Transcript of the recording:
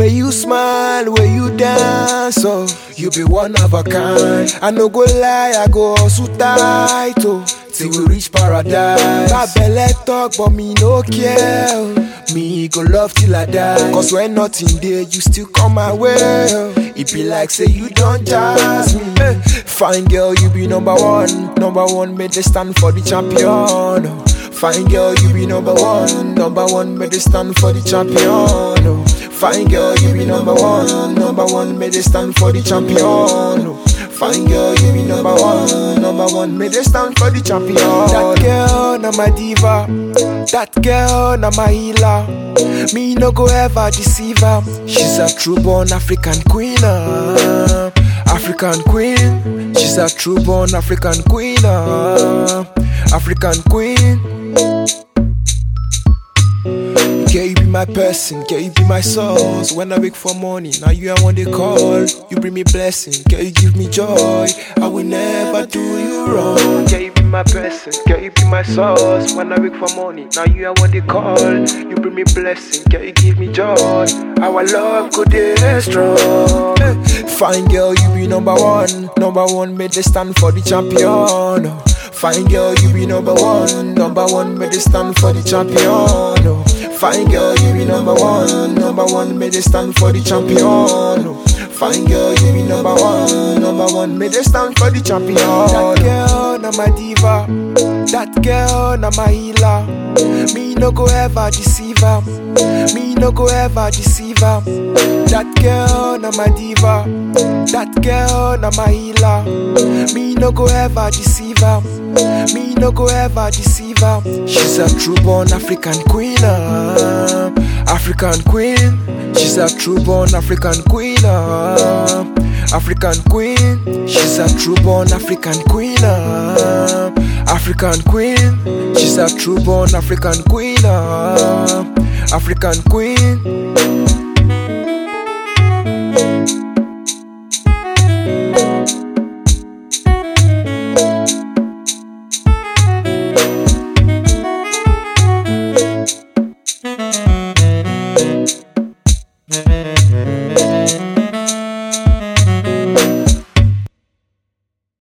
Where you smile, where you dance, oh, you be one of a kind. I no go lie, I go hustle tight, oh, till we reach paradise. My belly talk, but me no care. oh. Me go love till I die. Cause when nothing there, you still come my way. oh. It be like say you don't jazz me. Eh, Fine girl, you be number one. Number one, made they stand for the champion. oh. Fine girl, you be number one. Number one, made they stand for the champion. oh. Fine girl, you be number one. Number one, made they stand for the champion. oh. Fine girl, you be number one. Number one, made they stand for the champion. That girl, na my diva. That girl, na my healer. Me no go ever deceive her. She's a true born African queen. ah. African queen. She's a true born African queen. ah. African queen. Girl, you be my person, girl, you be my source. When I wake for morning, now you I want to call. You bring me blessing, girl, you give me joy. I will never do you wrong. Girl, you be my person, girl, you be my source. When I wake for morning, now you I want to call. You bring me blessing, girl, you give me joy. Our love could dey strong. Eh, Fine girl, you be number one. Number one, made they stand for the champion. Fine girl, you be number one. Number one, made they stand for the champion. oh. Fine girl, you be number one. Number one, made they stand for the champion. oh. Fine girl, you be number one. Number one, made they stand for the champion. That girl, na my diva. That girl, na my healer. Me no go ever deceive her. Me no go ever deceive her. That girl, na my diva. That girl, na my healer. Me no go ever deceive her. Me no go ever deceive her. She's a true born African queen. ah. African queen. She's a true born African queen. ah. African queen. She's a true born African queen. ah. African queen. She's a true born African queen. ah. African queen.